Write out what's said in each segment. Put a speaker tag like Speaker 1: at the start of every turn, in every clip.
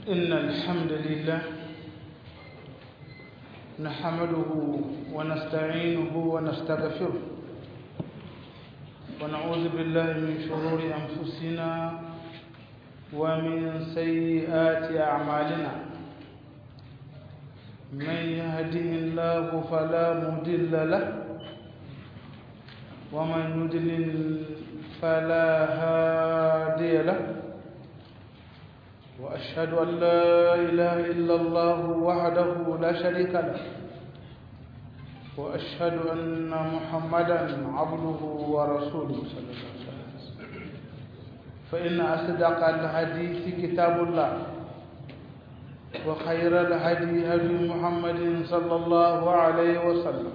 Speaker 1: إن الحمد لله نحمده ونستعينه ونستغفره ونعوذ بالله من شرور أنفسنا ومن سيئات أعمالنا من يهده الله فلا مضل له ومن يضلل فلا هادي له وأشهد أن لا إله إلا الله وحده لا شريك له وأشهد أن محمدا عبده ورسوله صلى الله عليه وسلم فإن أصدق الحديث كتاب الله وخير الهدي هدي محمد صلى الله عليه وسلم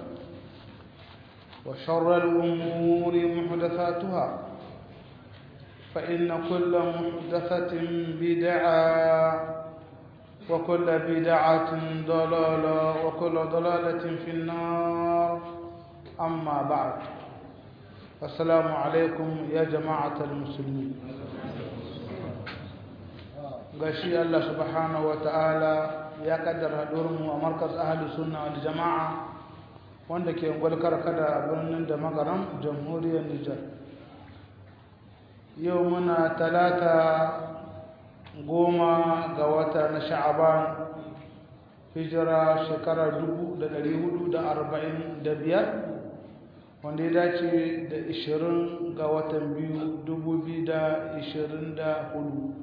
Speaker 1: وشر الأمور محدثاتها فإن كل محدثة بدعة وكل بدعة ضلالة وكل ضلالة في النار أما بعد السلام عليكم يا جماعة المسلمين gashi Allah subhanahu wa ta'ala ya kaddara mu a markas ahli sunna wal jama'a wanda ke gwalkar kada birnin da magaram jamhuriyar Nijar yau muna talata goma ga wata na sha'aban hijira shekarar biyar, wanda ya dace da ishirin ga watan biyu hudu.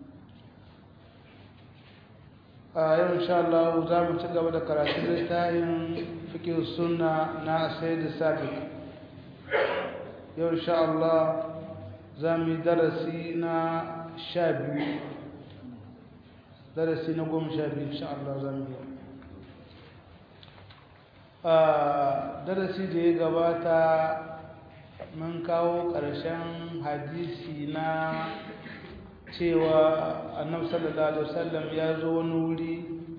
Speaker 1: a yau insha Allah za mu ci gaba da karatun littafin fikin sunna na sai da sabi yau insha Allah za mu yi darasi na sha biyu darasi na goma sha biyu insha Allah za mu yi darasi da ya gabata mun kawo ƙarshen hadisi na cewa annabi sallallahu alaihi wasallam ya zo wani wuri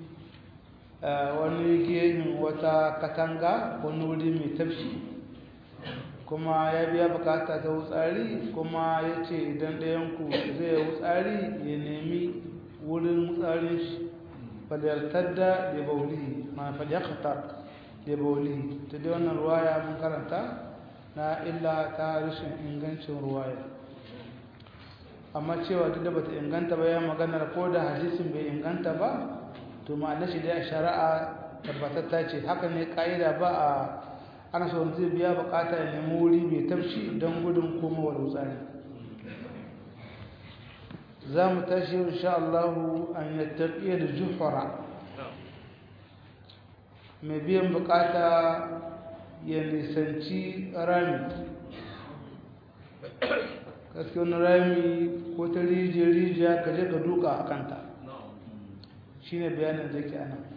Speaker 1: wani gehin wata katanga wani wuri mai tafshi kuma ya biya bukata ta wutsari kuma ya ce idan ɗayanku zai wutsari ya nemi wurin wutsarin shi falyartar da ya bauli ma falyakata ya bauli ta dai wannan ruwaya mun karanta na illa ta rashin ingancin ruwaya amma cewa duk da bata inganta ba ya maganar ko da hadisin bai inganta ba to ma'anar shi dai a shari'a tabbatatta ce haka ne ka'ida ba a ana so zai biya bukata ya nemi wuri mai tafshi don gudun komawar wutsari za mu tashi insha Allah an yattaqiya da juhura mai biyan bukata ya nisanci rami gaske wani rami ko ta rijiya ka je ka duka a kanta shi ne bayanin da ke anan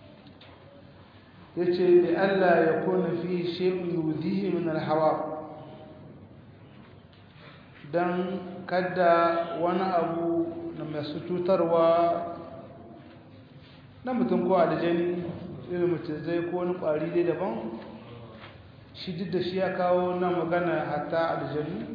Speaker 1: ya ce da allah ya kone fi shekun yudihi min alhawa don kada wani abu na masu cutarwa na mutum ko aljani irin mutum zai ko wani kwari dai daban shi duk da shi ya kawo na magana hatta aljanu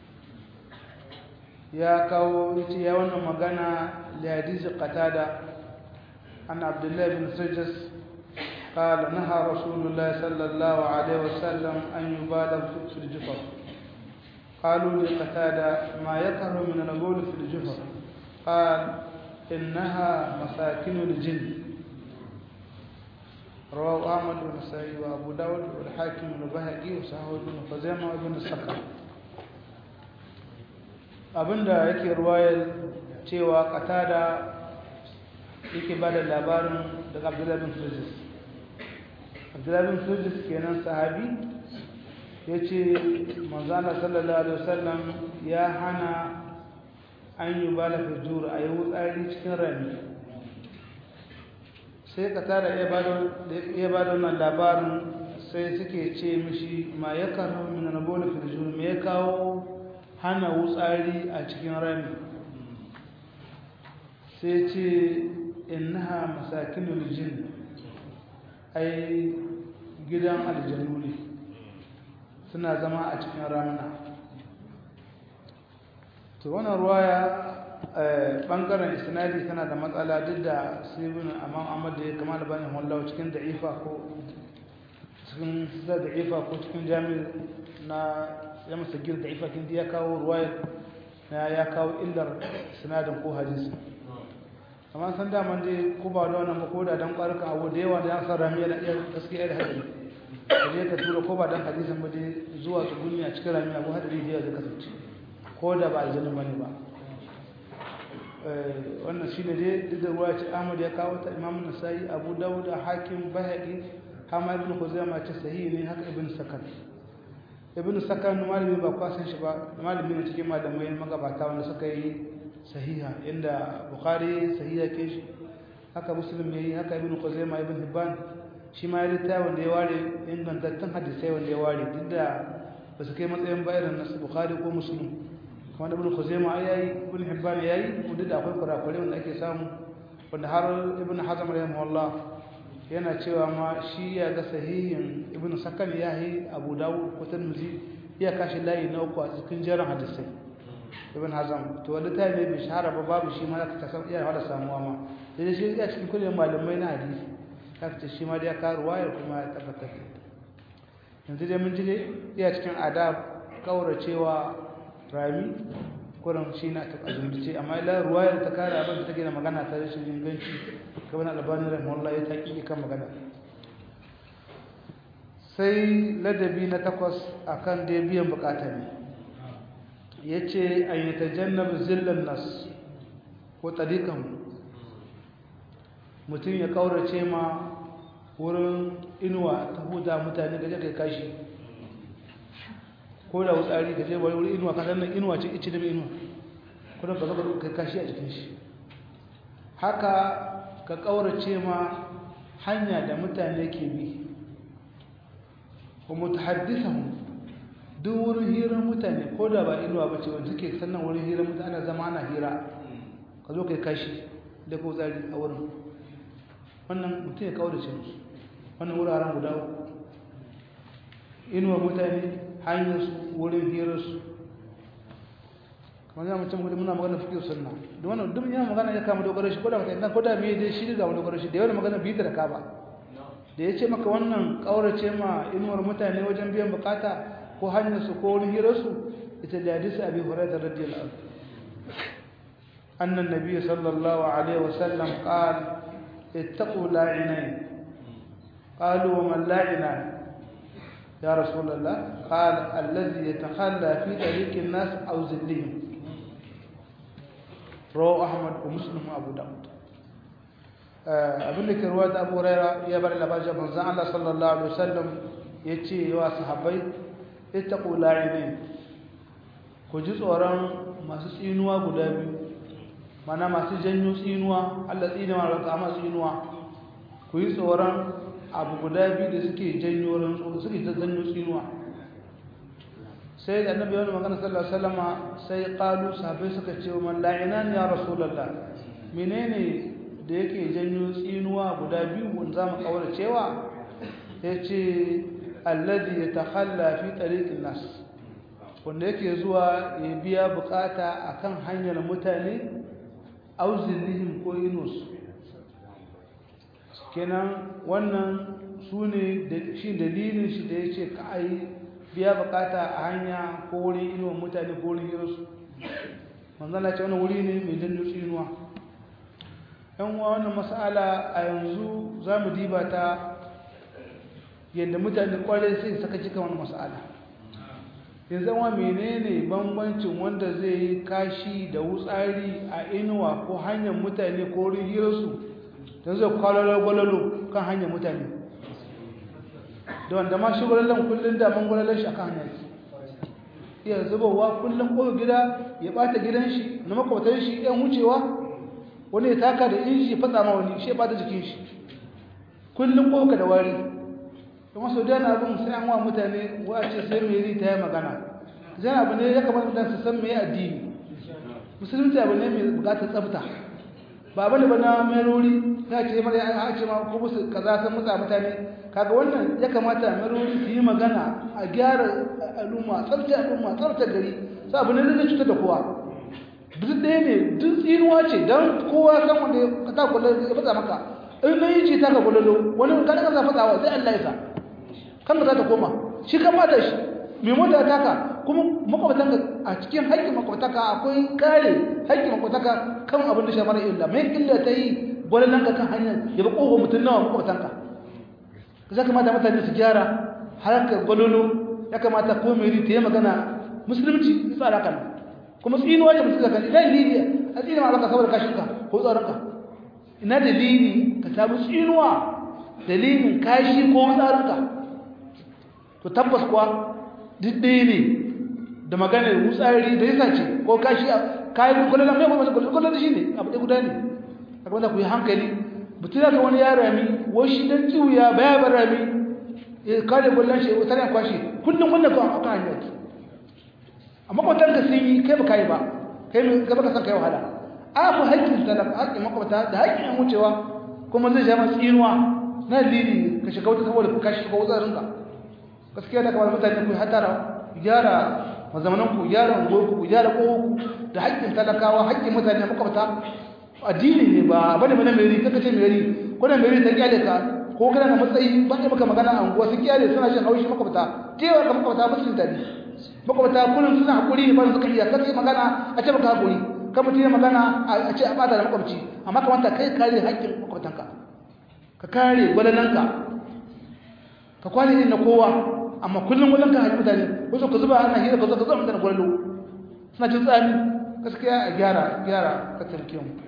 Speaker 1: ya kawo yace ya wannan magana li hadisi qatada an abdullah bin sajjas قال نهى رسول الله صلى الله عليه وسلم أن يبالغ في الجفر قالوا لقتادة ما يكره من البول في الجفر قال إنها مساكن الجن رواه أحمد والنسائي وأبو داود والحاكم والبهقي وصححه ابن خزيمة وابن السكر abinda yake ruwayar cewa katada yake ba da labarin daga abdullahi bin sujis abdullahi bin sujis kenan sahabi ya ce manzana sallallahu alaihi wasallam ya hana an yi ba da fijur a yi wutsari cikin rami sai katada ya ba da wannan labarin sai suke ce mishi ma ya karo min na bola fijur me ya kawo hana wutsari a cikin rami sai ce innaha masakinul jin ai gidan aljanu ne suna zama a cikin ramuna to wannan ruwaya bangaren isnadi tana da matsala duk da sibin amma Ahmad da ya kamala bani wallahi cikin da'ifa ko cikin da da'ifa ko cikin jami'i na ya masa gir da'ifa kin ya kawo ruwaya na ya kawo illar sinadin ko hadisi amma san da man dai ko ba da wannan ko da dan ƙwarka abu da yawa da ya san ramiya da iya gaskiya da hadisi kaje ka tura ko ba dan hadisin ba dai zuwa tsuguni a cikin ramiya ko hadari da ya zai kasance ko da ba aljanna bane ba wannan shine dai duk da ruwa ce Ahmad ya kawo ta Imam Nasa'i Abu Dawud Hakim Baihaqi Hamad ibn Khuzaimah ce sahihi ne haka Ibn Sakan Ibn Sakan malami ba kwa san shi ba malami ne cikin malamai magabata wanda suka yi sahiha inda Bukhari sahiha ke shi haka Muslim yayi haka Ibn Khuzaimah Ibn Hibban shi ma ya rita wanda ya ware ingantattun hadisai wanda ya ware duk da ba su kai matsayin bayanan nasu Bukhari ko Muslim wanda ibn Khuzaimah yayi ibn Hibban yayi wanda da akwai kurakure wanda ake samu wanda har ibn Hazm rahimahullah yana cewa ma shi ya ga sahihin ibn Sakan yayi Abu Dawud ko Tirmidhi ya kashi layi na uku a cikin jerin hadisai ibn Hazm to wanda ta ne bai shahara ba babu shi ma zaka ta san iya hada samuwa ma sai shi ya cikin kullum malamai na hadisi zaka ce shi ma da ya karu wayar kuma ya tabbatar yanzu dai mun ji dai iya cikin adab kauracewa rami kuran shi na ta azumbice amma ila ruwayar ta kare abin da take da magana ta rashin inganci kamar albani rahimahullah ya taƙi kan magana sai ladabi na takwas akan da biyan bukata ne yace an yatajannab zillan nas ko tariqan mutum ya kaurace ma wurin inuwa ta huda mutane gaje kai kashi ko da wutsari ka je wani wuri inuwa ka sannan inuwa ce ice da mai inuwa kuma ka zaba kai kashi a jikin shi haka ka kaurace ma hanya da mutane ke bi ko mutahaddisan duk wurin hirar mutane ko da ba inuwa ba ce wanda suke sannan wurin hirar mutane ana zama ana hira ka zo kai kashi da ko tsari a wurin wannan mutum ya kaurace musu wannan wuraren guda uku inuwa mutane hanyarsu wurin hirarsu kamar yana mutum gudu muna magana fikir sunna da wannan duk yana magana ya kama dogaro shi ko da mutum ko da me dai shi ga dogaro shi da yawan magana bi da kaba da ya ce maka wannan kaurace ma inuwar mutane wajen biyan bukata ko hanyarsu ko wurin hirarsu ita da hadisi abi hurairah radiyallahu anhu anna an-nabiy sallallahu alaihi wasallam qala ittaqu la'inain qalu wa man la'ina يا رسول الله قال الذي يتخلى في طريق الناس أو ذلهم رواه أحمد ومسلم وأبو داود abin da ke ruwa da abu raira ya bar labarin manzan Allah sallallahu alaihi wasallam ya ce wa sahabbai ittaqu la'inin ku ji tsoron masu tsinuwa guda biyu mana masu janyo tsinuwa Allah tsinuwa da kama tsinuwa ku yi tsoron abu guda biyu da suke janyo rantsu suke janyo tsinuwa sai da annabi wani magana sallallahu alaihi wasallama sai qalu sahabbai suka ce man la'inan ya rasulullah menene da yake janyo tsinuwa guda biyu wanda zamu kaura cewa yace alladhi yatakhalla fi tariqin nas wanda yake zuwa ya biya bukata akan hanyar mutane auzillihim ko inus kenan wannan su ne shi dalilin shi da ya ce ka a yi biya bukata a hanya ko wurin inuwan mutane ko wurin hirarsu manzana ce wani wuri ne mai janyo tsinuwa yan uwa wannan mas'ala a yanzu za mu diba ta yadda mutane kwarai sai saka cika wani mas'ala yanzu wa menene bambancin wanda zai yi kashi da wutsari a inuwa ko hanyar mutane ko wurin hirarsu don zai kwalalo kan hanyar mutane da wanda ma shi gwalalan kullum daman gwalalan shi a kan hanyar iya zubowa kullum ko gida ya bata gidan shi na makwautar shi yan wucewa wani ya taka da inji fatsa ma wani shi ya bata jikin shi kullum ko ka da wari kuma sau da na abin sai an wa mutane wace sai mai ri ta yi magana zai abu ne ya kamata mutane su san mai addini musulunci abu ne mai bukatar tsafta ba bane ba na merori ya ce mara ya ce ma ko musu kaza san mutsa mutane kaga wannan ya kamata merori su yi magana a gyara al'umma tsafta al'umma tsafta gari sai abu ne da cutar da kowa duk ɗaya ne duk tsinuwa ce don kowa san wanda ka ta kula ya fasa maka in na yi ce ta ka kulalo wani ka daga za fasawa sai Allah ya sa kan ka za ta koma shi kan mata shi mai mota ta ka kuma makwabtanka a cikin haƙƙin makwabtaka akwai kare haƙƙin makwabtaka kan abin da shafar illa mai illa ta yi gwalalan ka kan hanyar ya ba ƙofa mutum nawa makwabtanka za kamata mutane su gyara harkar gwalolo ya kamata ko mai ta yi magana musulunci tsara kan kuma tsinuwa da mutum zakan idan dalili a tsina ma baka saboda kashinka ko tsaronka ina dalili ka samu tsinuwa dalilin kashi ko tsaronka to tabbas kuwa duk ɗaya ne da maganar wutsari da yasa ce ko kashi kayan kullum mai kuma kullum da shi ne abu ɗaya guda ne a kuma da ku yi hankali mutum da wani ya rami washi dan tsiwuya baya bar rami ya kare kullum shi wutsari a kwashe kullum kullum kan akan hanyar amma kwatar ka sun yi kai ba kai ba kai mai gaba ka san kai wahala a ku haƙƙin talaka haƙƙin makwabta da haƙƙin yan wucewa kuma zai sha masu inuwa na lili ka shiga wata saboda ka shiga wutsarin ka gaskiya da kamar mutane ku hatara gyara mazamanan ku gyara unguwar ku gyara ƙohon ku da haƙƙin talakawa haƙƙin mutane makwabta addini ne ba bane bane mai ri kaka ce mai ri ko da mai ri ta kyale ka ko kana da matsayi ba maka magana a unguwa sun kyale suna shin haushi makwabta tewa ka makwabta musulun tare makwabta kullum suna hakuri ne ba su kariya kar sai magana a ce baka hakuri kan mutum ya magana a ce a bata da makwabci amma kamata kai kare haƙƙin makwabtanka ka kare gwalananka ka kwane ne na kowa amma kullum gwalan ka haƙi mutane wasu ka zuba ana hira ka zo ka zo mutane gwalalo suna jin tsami gaskiya a gyara gyara ka tarke mu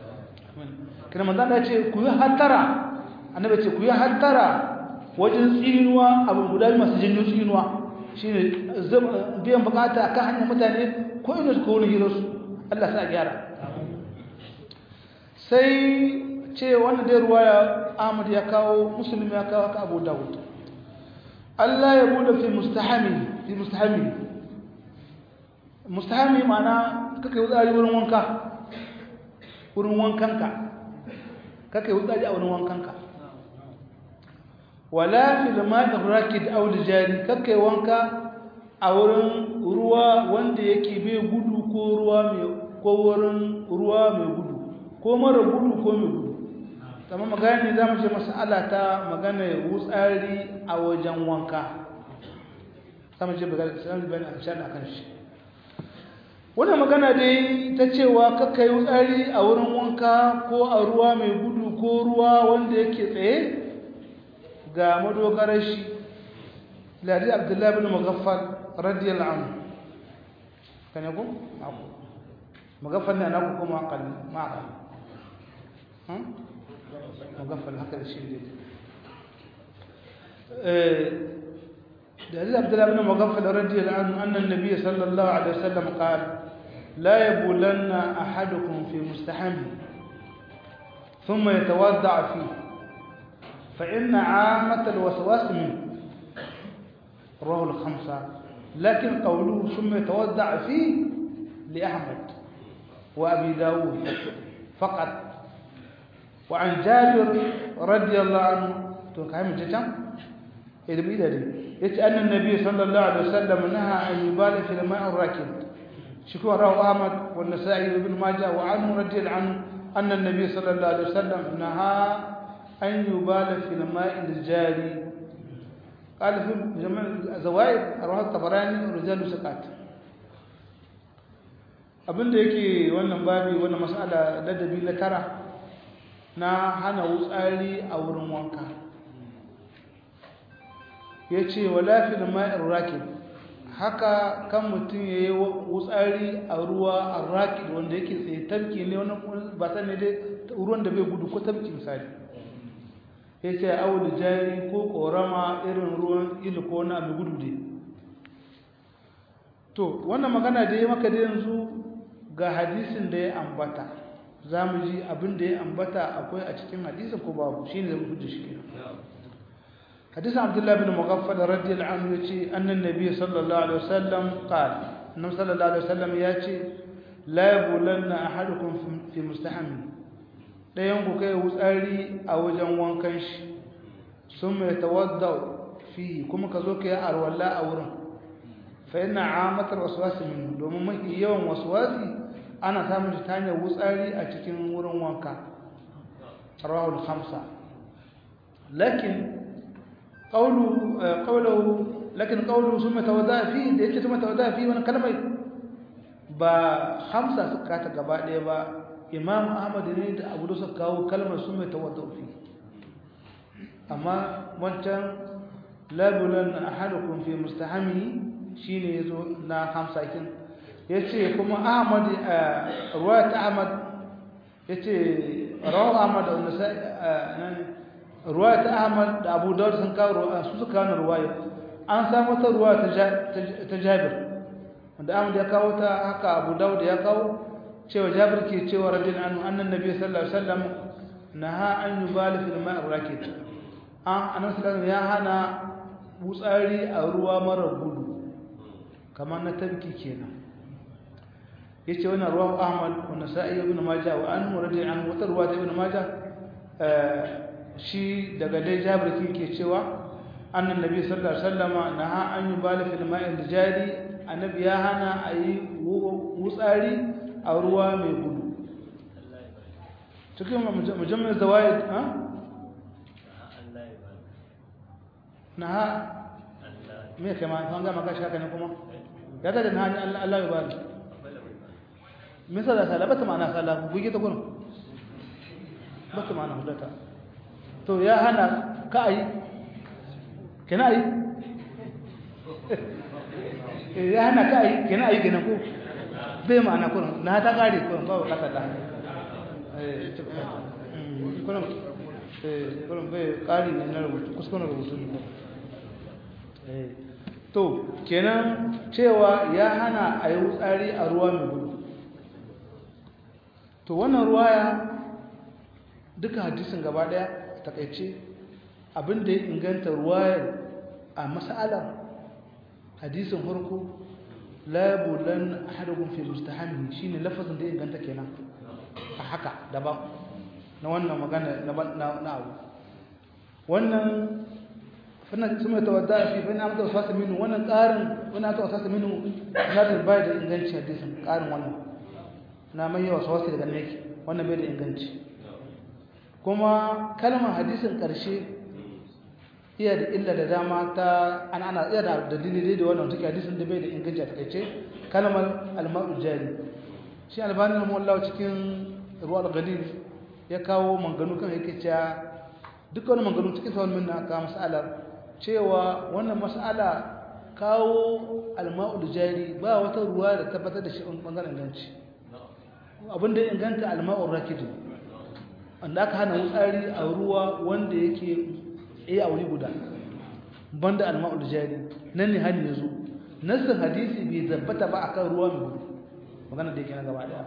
Speaker 1: kina manzan da ce ku yi hattara annabi ce ku yi hattara wajen tsinuwa abin guda masu janyo tsinuwa shi ne biyan bukata kan hanyar mutane ko ina su kone hirarsu Allah sa gyara sai ce wanda dai ruwa ya ahmad ya kawo musulmi ya kawo ka abu dawud Allah ya bude fi mustahami fi mustahami mustahami mana kaka yi wutsari wurin wanka wurin wankanka kaka yi wutsari a wurin wankanka wala fil ma'i rakid aw jari kakkai wanka a wurin ruwa wanda yake bai gudu ko ruwa mai ko wurin ruwa mai gudu ko mara gudu ko mai gudu kamar magana ne zamu ce mas'ala ta magana wutsari a wajen wanka zamu ce bagala sai bayan a sha kan shi wannan magana dai ta cewa kakkai wutsari a wurin wanka ko a ruwa mai gudu ko ruwa wanda yake tsaye ga madogarar shi ladi abdullahi bin magaffal radiyallahu anhu kan yako aku magaffal ne anaku kuma aqal ma aqal hmm magaffal haka da shi ne eh ladi abdullahi bin magaffal radiyallahu anhu anna an-nabiy sallallahu alaihi wasallam qala la yabulanna ahadukum fi mustahami ثم يتوضع فيه فإن عامة الوسواس منه رواه الخمسة لكن قوله ثم يتوضع فيه لأحمد وأبي داود فقط وعن جابر رضي الله عنه تكلم جدا إذا بيدا دي أن النبي صلى الله عليه وسلم نهى أن يبال في الماء الراكد شكوى رواه أحمد والنسائي وابن ماجه وعنه رضي الله عنه أن النبي صلى الله عليه وسلم نهى أن يبال في الماء الجاري قال في جمع الزوائد رواه الطبراني ورجال سقات abinda yake wannan babi wannan mas'ala ladabi na tara na hana wutsari a wurin wanka yace wala fil ma'ir rakid haka kan mutum yayi wutsari a ruwa arrakid wanda yake tsaye tarki ne wannan ba san ne dai ruwan da bai gudu ko tabki misali ya ce awul jari ko korama irin ruwan ilu ko na mai gudu dai to wannan magana da ya maka da yanzu ga hadisin da ya ambata za mu ji abin da ya ambata akwai a cikin hadisin ko babu shi ne zai hujja shi ke hadisin abdullahi bin mughaffal radiyallahu anhu yace annan nabi sallallahu alaihi wasallam qala annabi sallallahu alaihi wasallam yace la yabulanna ahadukum fi mustahami ɗayan ku kai wutsari a wajen wankan shi sun mai tawadda fi kuma ka zo ka yi arwalla a wurin fa yana amatar waswasi min domin mafi yawan waswasi ana samun shi ta hanyar wutsari a cikin wurin wanka rawahul khamsa lakin qawlu qawluhu lakin qawluhu summa tawadda fi da yake summa tawadda fi wannan kalmar ba khamsa suka ta gaba ɗaya ba imam ahmad ne da abu da suka kawo kalmar summa tawadda fi amma wancan labulan ahadukum fi mustahami shine yazo na khamsa kin yace kuma ahmad ruwayat ahmad yace rawu ahmad da nasai ruwayat ahmad da abu dawud sun kawo su suka kawo ruwaya an samu ta ruwaya ta jabir wanda ahmad ya kawo ta haka abu dawud ya kawo cewa jabir ke cewa radiyallahu anhu annan nabi sallallahu alaihi wasallam naha an yubali fil ma'i rakit an annabi sallallahu ya hana wutsari a ruwa mara gudu kamar na tabki kenan yace wannan ruwa Ahmad wa Nasa'i ibn Majah wa anhu radiyallahu anhu wata ruwa ta ibn Majah shi daga dai Jabir ke cewa annan nabi sallallahu alaihi wasallam naha an yubali fil ma'i jari annabi ya hana ayi wutsari a ruwa mai gudu cikin mujammal zawaid ha naha me kai ma kan ga maka shaka ne kuma ya ga da naha Allah Allah ya bari misal da sala bata ma'ana sala buge ta gurin bata ma'ana hudata to ya hana ka ai kana ai ya hana ka ai kana ai kenan ko bai ma'ana kurin na ta kare kurin ba ka ta eh kurin eh kurin bai kare ne na rubutu kuskuren rubutu ne to kenan cewa ya hana a yi wutsari a ruwa mai gudu to wannan ruwaya duka hadisin gaba daya takaice abinda ya inganta ruwayar a mas'alar hadisin farko labulan ahadukum fi mustahami shine lafazin da ya inganta kenan a haka daban na wannan magana na abu wannan fannan sun mai tawadda fi fannan amsa wasu minu wannan ƙarin wani aka wasu minu na da bai da inganci hadisin ƙarin wannan na mai yawa wasu daga nake wannan bai da inganci kuma kalmar hadisin ƙarshe iya da illa da dama ta ana ana iya da dalili da wannan take hadisin da bai da inganci a takaice kalmar alma'u jari shi albani rahimahullah cikin ruwal gadid ya kawo manganu kan yake cewa duk wani manganu cikin sawal minna ka mas'alar cewa wannan mas'ala kawo alma'ul jari ba wata ruwa da tabbatar da shi bangaren inganci abin da inganta alma'ul rakidu wanda aka hana wutsari a ruwa wanda yake iya a wuri guda banda alma'ul jari nan ne hani ya zo nassin hadisi bai zabbata ba akan ruwa mai gudu magana da yake na gaba daya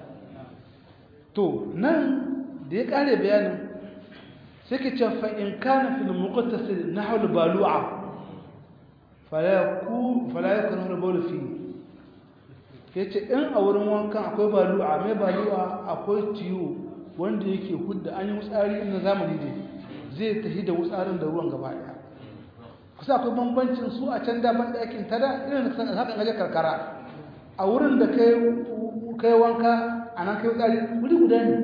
Speaker 1: to nan da ya kare bayanin sai ke ce fa in kana fil muqtasil nahwu al balu'a fala yakun fala yakun al bawl fi yace in a wurin wankan akwai balu'a mai balu'a akwai tiyo wanda yake hudda an yi wutsari na zamani ne zai tafi da wutsarin da ruwan gaba daya kusa akwai bambancin su a can daban da yakin tada irin da haka gaje karkara a wurin da kai kai wanka anan kai wutsari wuri guda ne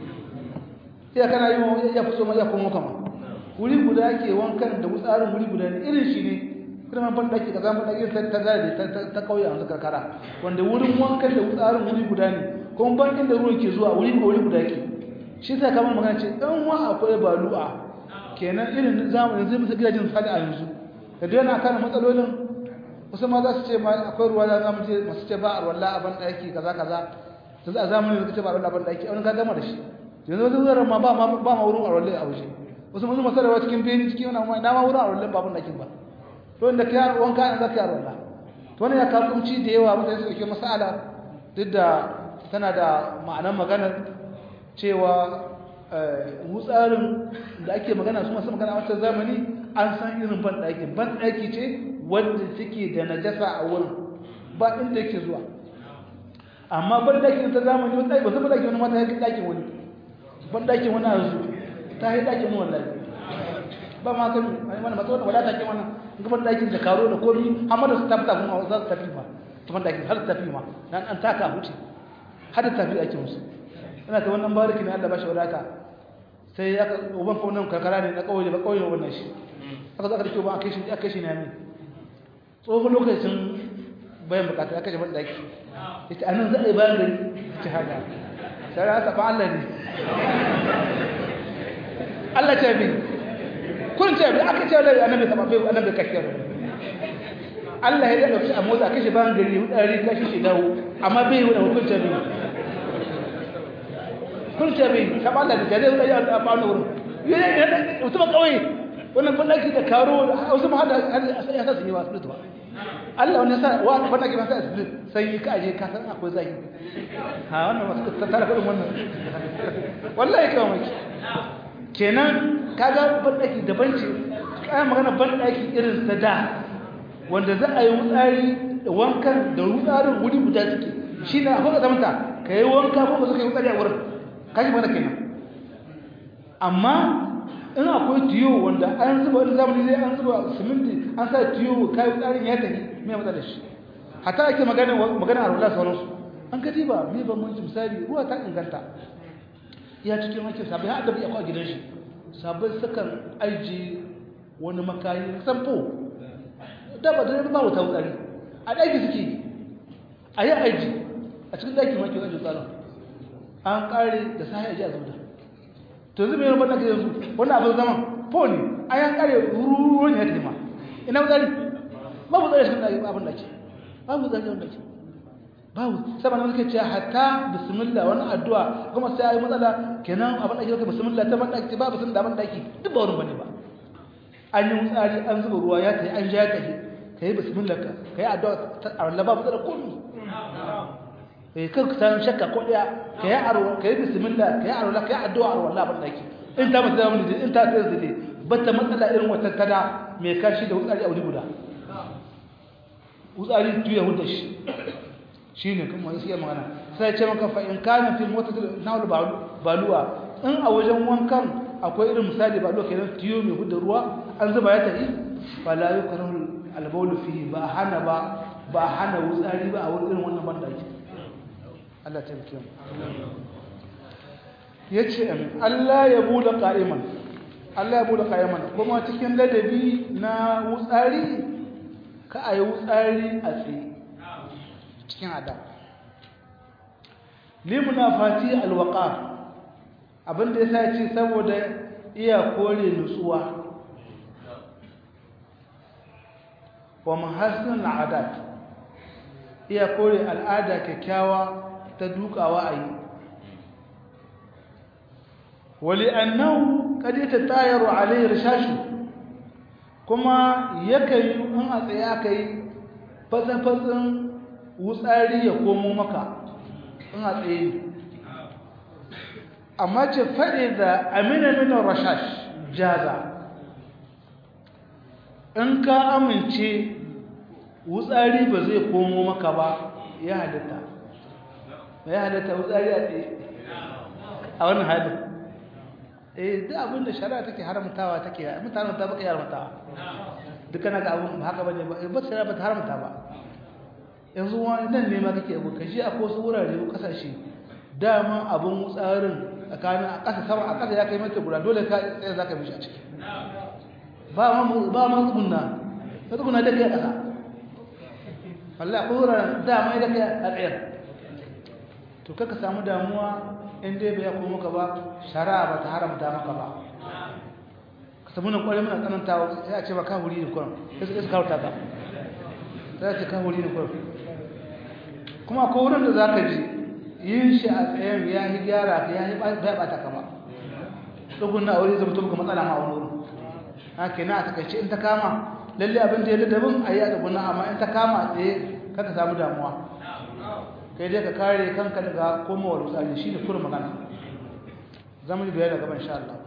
Speaker 1: sai kana yi ya fito ma ya kuma kama wuri guda ke wankan da wutsarin wuri guda ne irin shi ne kuma ban daki ka zama daki ta ta zai ta ta kauye a karkara wanda wurin wankan da wutsarin wuri guda ne kuma ban inda ruwan ke zuwa wuri wuri guda ke shi sai kamar magana ce dan wa akwai balu'a kenan irin zamanin zai musu gidajen sali a yanzu da dai yana kana matsalolin wasu ma za su ce ma akwai ruwa za mu ce masu ce ba a ruwalla a ban daki kaza kaza yanzu a zamanin da ce ba a ruwalla a ban daki a wani ka gama da shi yanzu wasu zuwa ma ba ba ma wurin a ruwalla a waje wasu masu masarwa cikin beni cikin wani na ma wurin a ruwalla ba ban dakin ba to inda ka wanka an zaka yi a ruwalla to wani ya kawo kunci da yawa mutane su dauke masala duk da tana da ma'anar maganar cewa wutsarin da ake magana su masu magana a wata zamani an san irin banɗaki banɗaki ce wadda take da najasa a wurin ba inda yake zuwa amma banɗaki ta zamani wata ba su banɗaki wani mata ya kai ɗakin wani banɗakin wani yanzu ta yi ɗakin wani wallahi ba ma kan wani mana matsawar wadata ke wannan ga banɗakin da karo da komi amma da su tafi kuma za su tafi ma ta banɗakin har su tafi ma dan an taka huce har da tafi ake musu ina ta wannan bariki ne Allah ba shi wadata sai ya uban ko nan karkara ne na kauye ba kauye wannan shi aka zo aka rike ba aka shi aka shi ne mi tsohon lokacin bayan bukata aka shi ban daki yace anan za a yi bayan gari ci haka sai aka ba Allah ne Allah ce bi kun ce bi aka ce da annabi sama bai annabi kake Allah ya dauki a motsa kashi bayan gari hudari kashi shi dawo amma bai wani hukunta bi kun ce bi saba Allah da jare wani ya ba wani wurin yana mutum kawai wannan bandaki da karo wasu ma hada ya sa su yi wasu ba Allah wani sa wa bandaki ba sa su sai ka aje ka san akwai zai ha wannan wasu ta tara kudin wannan wallahi kawai mai kenan kaga bandaki daban ce kai magana bandaki irin sa da wanda za a yi wutsari da wankan da wutsarin wuri guda suke shi ne akwai zamanta ka yi wanka ko ba suka yi wutsari a wurin kashi mana kenan amma in akwai tiyo wanda an zuba wani zamani zai an zuba siminti an sa tiyo kayi wutsarin ya tafi mai matsalar shi hata ake magana magana a rula sauransu an ka ba mai bambanci misali ruwa ta inganta ya cikin wanke sabai har da bai akwai gidan shi sabai sukan aiji wani makayi sampo da ba da ba wuta wutsari a ɗaki suke a yi aiji a cikin ɗakin wanke wajen tsarin an ƙare da sahi aji a zauda to yanzu mai yarbar ɗaki yanzu wani abin zaman po ne a yan ƙare ruruwa ne ya tema ina wutsari babu tsari cikin ɗaki abin ɗaki babu tsari cikin ɗaki babu saboda suke cewa hatta bismillah wani addu'a kuma sai ayi matsala kenan abin ɗaki kai bismillah ta ban ɗaki ba bismillah ban ɗaki duk ba wurin bane ba an yi wutsari an zuba ruwa ya tafi an ja ya tafi ka yi bismillah ka ka yi addu'a a wallah babu tsara komi eh kan ka san shakka ko daya ka yi aro ka yi bismillah ka yi aro ka yi addu'a a wallah ban daki in ta matsala mun in ta tsaya zile bata matsala irin wata tada mai kashi da wutsari a wuri guda wutsari tuya hudda shi shine kuma sai magana sai ce maka fa in kana fi mutatil nawl baluwa in a wajen wankan akwai irin misali ba lokacin tiyo mai hudda ruwa an zuba ya tafi fala yukrahu albaulu fihi ba hana ba ba hana wutsari ba a wurin irin wannan bandaki Allah ta bikin yace amin Allah ya bude qa'iman Allah ya bude qa'iman kuma cikin ladabi na wutsari ka ayi wutsari a tsaye cikin adab limunafati alwaqar abinda yasa ce saboda iya kore nutsuwa wa mahassin al'adat iya kore al'ada kyakkyawa ta dukawa a yi wali annahu kadi ta tayaru alayhi rishashu kuma yakan yi in a tsaye aka yi fatsafatsin wutsari ya komo maka in a tsaye amma ce faɗi da amina minar rashash jaza in ka amince wutsari ba zai komo maka ba ya halitta ya halitta wutsari a tsaye a wannan halin eh duk abin da shari'a take haramtawa take mutanen ta baka haramtawa dukkan ga abun haka bane ba ba shari'a ba ta haramta ba yanzu wani nan ne ma kake abu kashi a wasu wurare ko kasashe dama abun wutsarin tsakanin a ƙasa sama a ƙasa ya kai mata guda dole ka tsaye zaka mishi a ciki ba ma ba ma tsugunna ka tsugunna da kai a ƙasa wallahi ko wuraren dama da kai a tsayar to kaka samu damuwa in dai bai kuma maka ba shari'a ba ta haramta maka ba ka samu nan kwarai muna tsanantawa sai a ce ba ka wuri ne kuran sai su kawo taka sai a ce ka wuri ne kuran kuma ko wurin da za ka ji yin shi a tsayen ya yi gyara ka ya yi bai bata ka ba dukkan na aure zai mutu matsala ma a wani wurin haka na a takaice in ta kama lalle abin da ya ladabin a yi a dukkan amma in ta kama a tsaye kaka samu damuwa kai dai ka kare kanka daga komawar wutsari shi ne kuma magana zama yi bayar da gaban sha Allah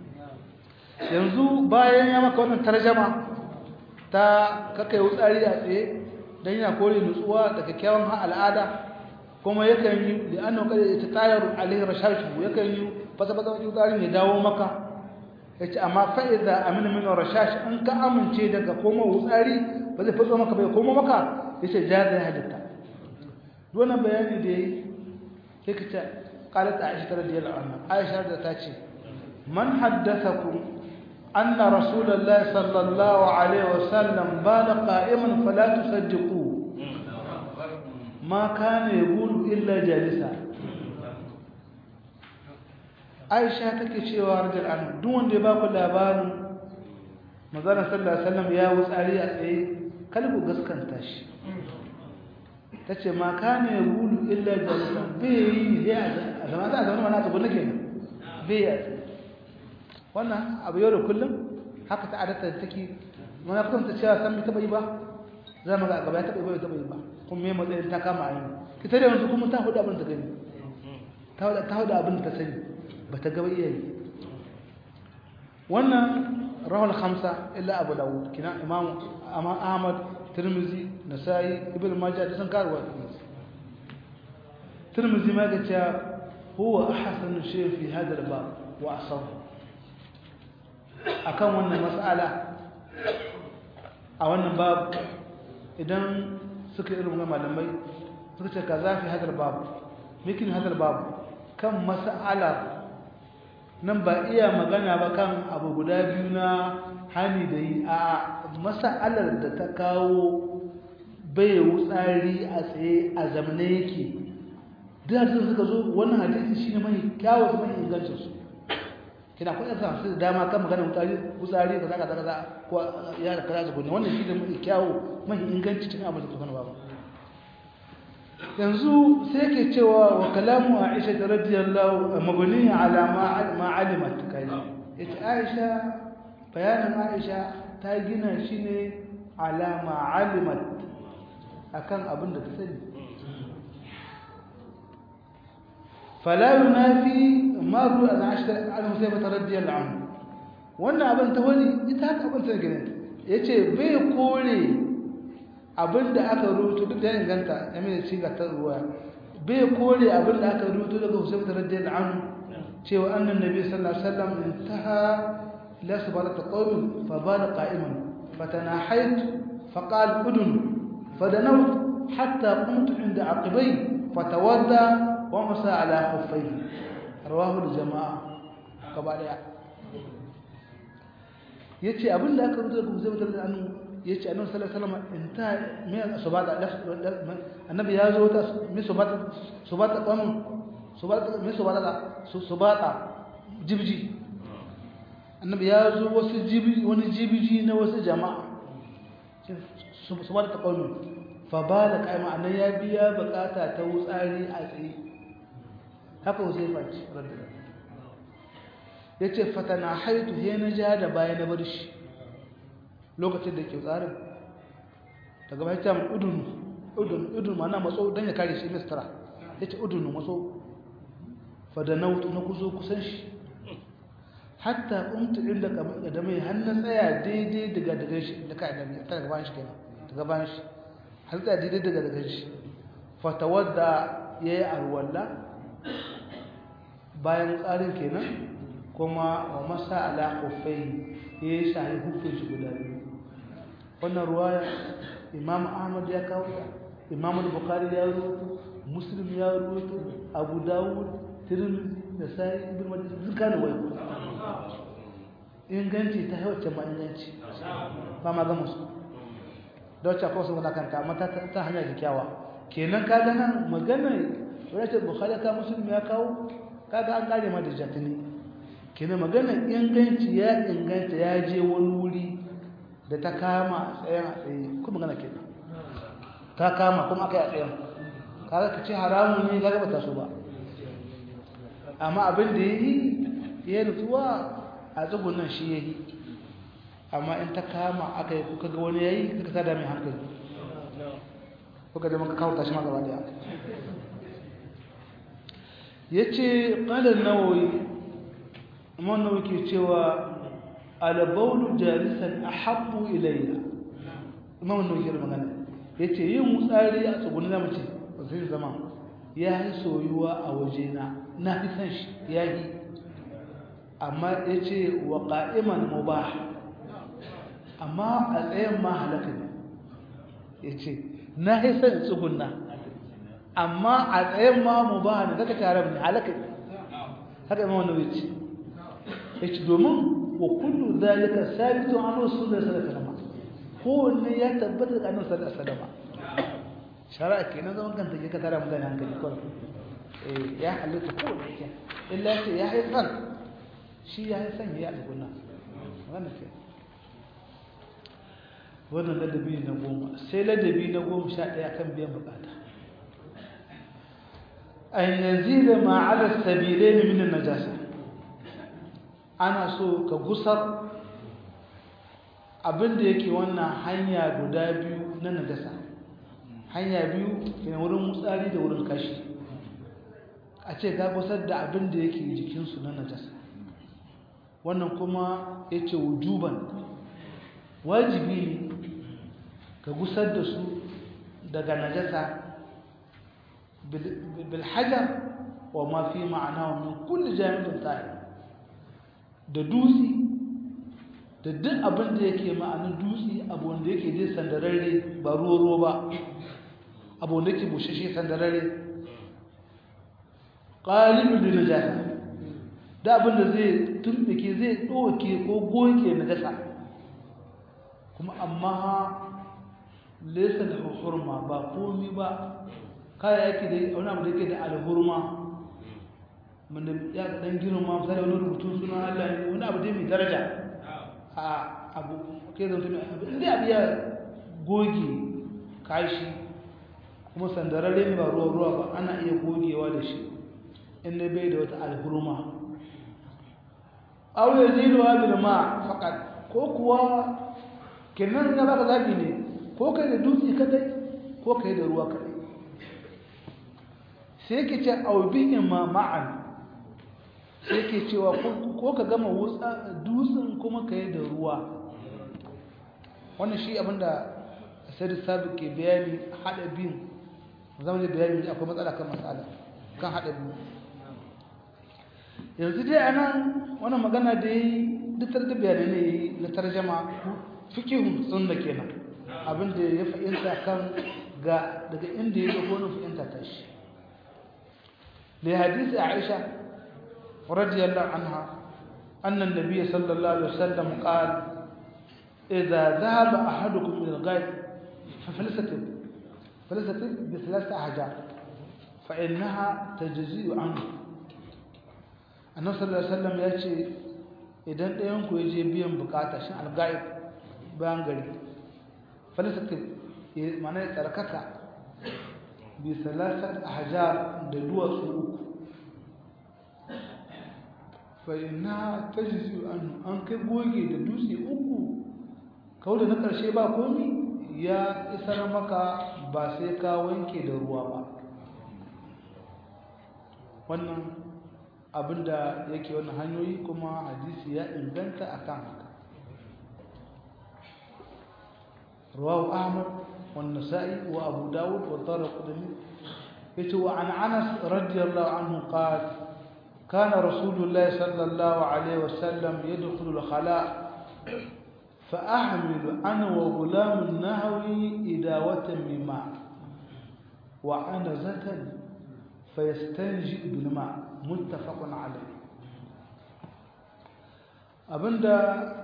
Speaker 1: yanzu bayan ya maka wannan tarjama ta kakai wutsari a tsaye don yana kore nutsuwa da kyakkyawan al'ada kuma yakan yi da annan kada ya tayar alaihi rashashu yakan yi fasa-fasa wajen wutsari ya dawo maka ya ce amma fa'iza amina min rashash in ka amince daga komawar wutsari ba zai fasa maka bai koma maka ya ce jaza ya halitta wannan bayani da yi yake ta qalat aisha radiyallahu anha aisha da ta ce man haddathakum anna rasulullahi sallallahu alaihi wasallam bala qa'iman fala tusaddiqu ma kana yaqulu illa jalisa aisha take cewa radiyallahu anha duk wanda ya ba ku labarin manzon sallallahu alaihi wasallam ya wutsari a tsaye kalbu gaskanta shi ta ce ma ka ne bulu illa jalisa bai yi ya a zama za a zama mana tsubu nake nan bai ya wannan abu yau da kullum haka ta adata da take mana kuma ta cewa san bai taɓa yi ba za mu ga gaba ya taɓa yi ba bai taɓa yi ba kuma mai matsayin ta kama a yi ita da yanzu kuma ta hudu abin ta gani ta hudu abin ta sani ba ta gaba iya yi wannan rahul khamsa illa abu dawud kina imam ahmad tirmizi nasai ibn majah da sun karuwa tirmizi ma gace huwa ahsanu shay fi hada al-bab wa asab akan wannan mas'ala a wannan bab idan suka irin malamai suka ce kaza fi hada al-bab mikin hada al-bab kan mas'ala nan ba iya magana ba kan abu guda biyu na hani da yi a masa'alar da ta kawo bai wutsari a tsaye a zamane yake duk hadisun suka zo wannan hadisi shi ne mai kyawun mai ingancinsu kina kuɗin sa su da dama kan magana wutsari wutsari ka zaka zaka ko ya da kaza su wannan shi ne mai kyawu mai inganci cikin abin da suka ba yanzu sai ke cewa wa kalamu Aisha radiyallahu mabni ala ma alimat kai ita Aisha bayanin Aisha ta gina shi ne ala ma alimat akan abin da ta sani fala yunafi ma ru an Aisha al-Husaybah radiyallahu anhu wannan abin ta wani ita haka abin ta gina yace bai kore abinda aka rubuto duk da ya inganta ya mai ci ga ta ruwa bai kore abinda aka rubuto daga Husayn radiyallahu anhu cewa annan nabi sallallahu alaihi wasallam intaha ila sabarat qawm fa bala qa'iman fatanahayt faqal udun fadanawt hatta qumtu inda aqibay fatawadda wa masa ala khuffay rawahu al-jamaa gaba daya yace abinda aka rubuto daga Husayn radiyallahu anhu yace annabi sallallahu alaihi wasallam inta me subata annabi ya zo ta me subata subata qam subata me subata subata jibji annabi ya zo wasu jibi wani jibiji na wasu jama'a subata qawmi fa bala qaima annan ya biya bukata ta wutsari a tsaye haka Huzaifa ce radiyallahu yace fatana haitu he na ja da baya na bar shi lokacin da ke tsarin daga bai ta udun udun udun mana matso dan ya kare shi mistara yace udun matso fa da nautu na kuzo kusan shi hatta kuntu inda da mai hannun tsaya daidai daga daga shi da kai da ta daga bayan shi kenan daga bayan shi har tsaya daidai daga daga shi fa tawadda yayi arwalla bayan tsarin kenan kuma wa masa ala khuffai yayi shahi hufin shi guda biyu wannan ruwaya imam ahmad ya kawo ta imam bukhari ya rubuto muslim ya rubuto abu dawud tirmidhi da sai ibn majah duka ne wai inganci ta wacce ma inganci ba ma ga musu da wacce akwai wasu kanta amma ta ta hanya kyakkyawa kenan ka ga nan magana wacce bukhari ka muslim ya kawo kaga an kare ma da jatini kenan magana inganci ya inganta ya je wani wuri da ta kama a tsayen a tsaye kuma magana kenan ta kama kuma aka yi a tsayen kaga ka ce haramun ne kaga ba ta so ba amma abin da ya yi ya nutsuwa a tsugunan shi ya yi amma in ta kama aka yi kuka ga wani ya yi kuka tada mai hankali kuka da maka kawo tashi magaba da ya ce ƙalar nawoyi amma nawoyi ke cewa albaulu jalisan a haɓu ilayya imam nawoyi ke magana ya ce yin mutsari a tsugunan zama ce ba zai zama ya yi soyuwa a wajena na fi san shi ya yi amma ya ce wa ƙa'iman mu ba amma a tsayen ma halaka ne ya ce na yi san tsugunna amma a tsayen ma mu ba ne zaka tare ne halaka ne haka imam nawawi ce yace domin wa kullu zalika sabitu an rasulullahi sallallahu alaihi wasallam kowanne ya tabbata da annabi sallallahu alaihi wasallam shari'a kenan zaman kanta ke ka tara mutane hankali kawai eh ya halitta kowanne yake illa ce ya haifan shi ya haifan ya alƙuna wannan ke wannan ladabi na goma sai ladabi na goma sha ɗaya kan biyan bukata an yanzu da ma'alar sabilai ne minin najasa ana so ka gusar abinda yake wannan hanya guda biyu na najasa hanya biyu ke wurin mutsari da wurin kashi a ce ka gusar da abinda yake jikinsu na najasa wannan kuma ya ce wujuban wajibi ne ka gusar da su daga najasa bilhajar wa ma fi ma'ana wa min kulli jami'in tsari da dutse da duk abin da yake ma'anin dutse abu wanda yake dai sandararre ba ruwa ba abu wanda yake bushashe sandararre ƙalibin da najasa da abin da zai tumbike zai ɗoke ko goke najasa kuma amma lesa da hurma ba komi ba kaya yake da wani abu da yake da alhurma wanda ya dan girma misali wani rubutun suna Allah ne wani abu dai mai daraja a abu kai zauta mai abu inda abu ya goge kashi kuma sandararre ne ba ruwa ruwa ba ana iya gogewa da shi inda bai da wata alhurma aw yazidu bil ma faqat ko kuwa kenan ya baka zabi ne ko kai da dutse kadai ko kai da ruwa kadai sai yake ce aubihin ma ma'an sai yake cewa ko ka gama wutsa dutsen kuma ka yi da ruwa wannan shi abinda sai sabi ke bayani haɗa biyun zama da bayani akwai matsala kan matsala kan haɗa biyu yanzu dai anan wannan magana da yi duk da bayanai ne na tarjama fikihun sunna kenan abinda ya fahimta kan ga daga inda ya ga gonin fahimta ta shi لحديث عائشة رضي الله عنها أن النبي صلى الله عليه وسلم قال إذا ذهب أحدكم إلى الغيب ففلستب فلستب بثلاثة أحجار فإنها تجزي عنه النبي صلى الله عليه وسلم يأتي idan ɗayanku ya je biyan bukata shi alga'ib bayan gari falisatif mana ya tsarkaka bi salasat ahjar da duwatsu uku fa inna tajzi an an kai goge da dutse uku kawai da na karshe ba komi ya isar maka ba sai ka wanke da ruwa ba wannan abinda yake wannan hanyoyi kuma hadisi ya inganta akan haka رواه أحمد والنسائي وأبو داود والدار القدمي يتوى عن أنس رضي الله عنه قال كان رسول الله صلى الله عليه وسلم يدخل الخلاء فأحمل أنا وغلام النهوي إداوة من ماء وعنزة فيستنجئ بالماء متفق عليه abinda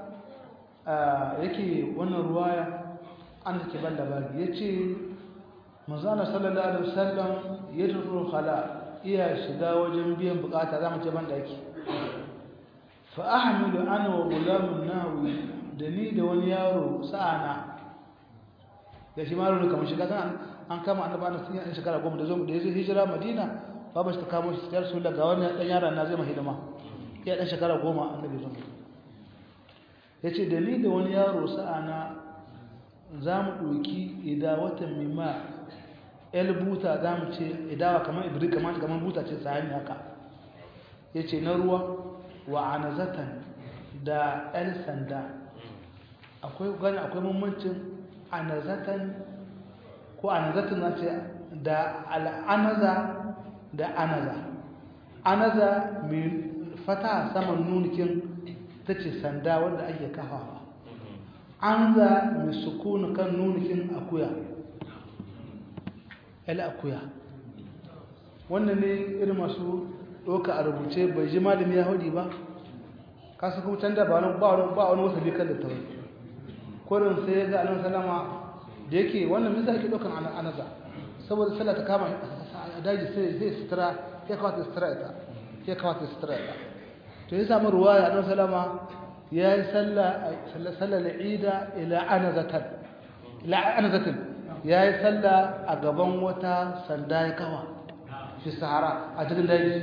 Speaker 1: yake wannan ruwaya an take ban labari ya ce manzana sallallahu alaihi wasallam ya turu khala iya shiga wajen biyan bukata za mu ce ban daki fa ahmilu ana wa gulamun nawi da ni da wani yaro sa'ana da shi maro ne kamar shiga kan an kama annabi ana sun yi shekara goma da zo da yazo hijira madina babu shi ta kamo shi ta rasul ga wani dan yaron na zai mahidima ya dan shekara goma annabi zo yace da ni da wani yaro sa'ana za mu ɗauki idawatan mimma el buta za mu ce idawa kamar ibri kamar kamar buta ce sahani haka ya ce na ruwa wa anazatan da el sanda akwai gani akwai mummuncin anazatan ko anazatan na ce da al'anaza da anaza anaza mai fata saman nunikin ta ce sanda wanda ake kafawa an za mai sukunu kan nunin akuya el akuya wannan ne irin masu ɗauka a rubuce bai ji malami ya haudi ba kasu kuma can da ba wani ba wani wasu kan littafin kurin sai ya ga anan salama da yake wannan misa ake ɗaukan anaza saboda sallah ta kama a daji sai zai sutura ya kawata sutura ita ya kawata sutura ita to ya samu ruwa ya anan salama ya yi sallah al'ida ila anazatan ila anazatin ya yi sallah a gaban wata sanda ya kawa fi sahara a cikin daji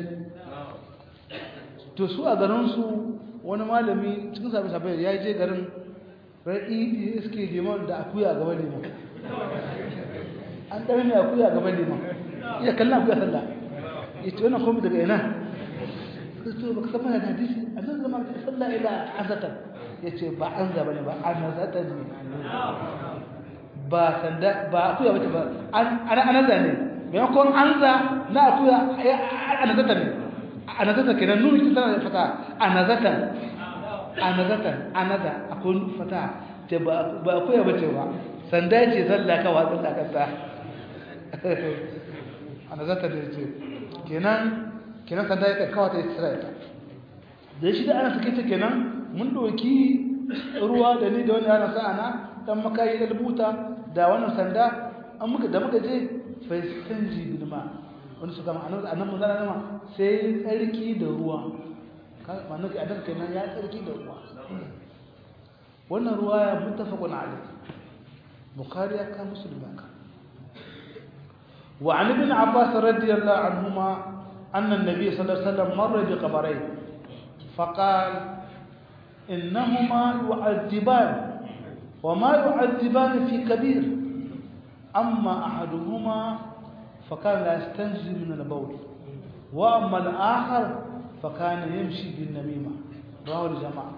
Speaker 1: to su a garinsu wani malami cikin sabi sabi ya je garin ra'i iske liman da akuya a gaban liman an ɗari mai akuya a gaban liman iya kallon akuya sallah ya ce wannan komi daga ina kristo ba ka san mana da hadisi a nan zama ka sallah ila azatan ya ce ba an zaba ne ba an zatan ne ba sanda ba akuya bace ba an anaza ne maimakon anza na akuya anazatan ne anazatan kenan nuni ta tana da fata anazatan anazatan anaza akwai fata ce ba akuya bace ba sanda ce sallah ka watsa da kasa anazatan ne ce kenan kenan sanda ya kawo ta Isra'ila da shi da ana suke ta kenan mun doki ruwa da ni da wani ana sa'ana dan makayi da rubuta da wannan sanda an muka da muka je fa stanji bil ma wani suka ma annabi annabi mun zana ma sai tsarki da ruwa ma'ana ki adan kenan ya tsarki da ruwa wannan ruwa ya muttafaqun alayh bukhari ya ka muslim ka وعن ابن عباس رضي الله عنهما أن النبي صلى الله عليه وسلم مر بقبرين فقال إنهما يعذبان وما يعذبان في كبير أما أحدهما فكان لا يستنجي من البول وأما الآخر فكان يمشي بالنميمة رواه الجماعة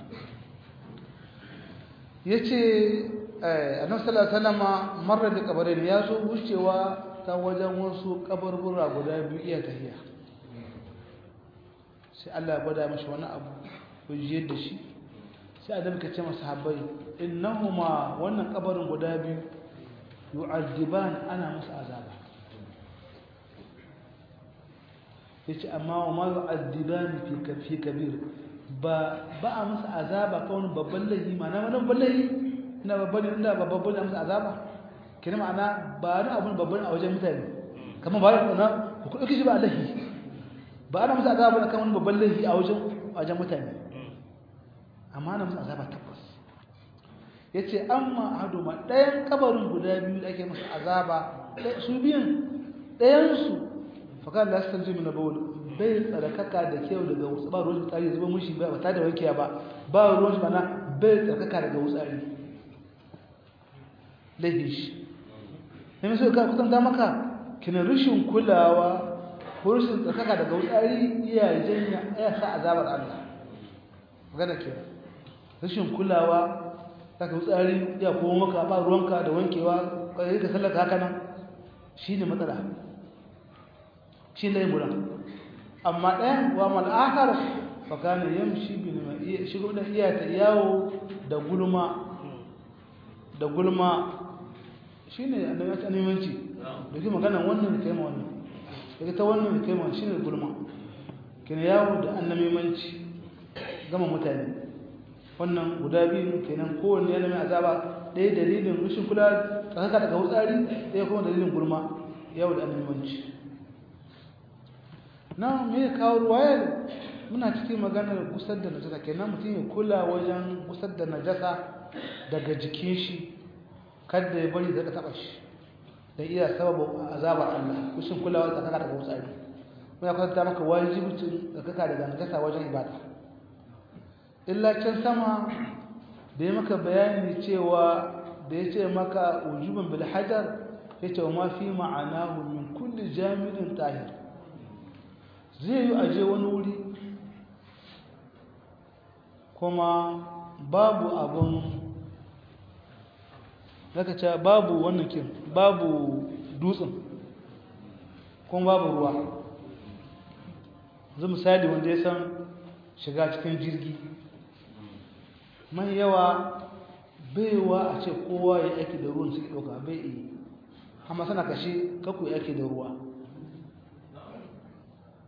Speaker 1: yace annabi sallallahu alaihi wasallam marra da kabarin ya zo wucewa ta wajen wasu kabarbura guda biyu iya tahiya sai Allah ya gwada mashi wani abu hujjiyar da shi sai adam ka ce masa habbai innahuma wannan kabarin guda biyu yu'azziban ana musu azaba yace amma wa ma yu'azziban fi kafi kabir ba ba a musu azaba ka wani babban laifi ma'ana wani babban laifi ina babban inda babban ne musu azaba kina ma'ana ba ni abun babban a wajen mutane kamar ba na ku dauki shi ba laifi ba ana musu azaba kan wani babban laifi a wajen wajen mutane amma ana musu azaba tabbas yace amma haduma ɗayan kabarin guda biyu da ake musu azaba su biyun ɗayan su fakan da sun jimi na bawl bai tsarkaka da kyau daga wasu ba ruwan tsari zuba mushi ba ta da wankiya ba ba ruwan shi bana bai tsarkaka daga wutsari laifi shi ne mai so ka kusanta maka kina rashin kulawa ko rashin tsarkaka daga wutsari iya janya ya sa azabar Allah magana ke rashin kulawa saka wutsari ya kuma maka ba ruwanka da wankewa kai ka sallaka haka nan shine matsala shi ne gudan amma ɗayan wa mal'akar fakana yamshi bin ma'iya shigo da iya ta yawo da gulma da gulma shine annabi ta nemanci da ke magana wannan kai ma wannan daga ta wannan kai ma shine gulma kina yawo da annabimanci gama mutane wannan guda biyu kenan kowanne yana mai azaba ɗaya dalilin rushin kula tsakaka daga wutsari ɗaya kuma dalilin gulma yawo da annabimanci na me kawo ruwayar muna cikin maganar gusar da najasa kenan mutum ya kula wajen gusar da najasa daga jikin shi kada ya bari zaka taba shi da iya sababu azabar Allah kushin kulawa da kaka daga wutsari muna kwatanta maka wajibcin da kaka daga najasa wajen ibada illa can sama da ya maka bayani cewa da ya ce maka ujuban bil hajar ya ce wa ma fi ma'anahu min kulli jami'in tahir zai yi aje wani wuri kuma babu abin zaka ce babu wannan kin babu dutsen kuma babu ruwa zai misali wanda ya san shiga cikin jirgi mai yawa baiwa a ce kowa ya aiki da ruwan suke ɗauka bai iya amma sana kashe kaku ya aiki da ruwa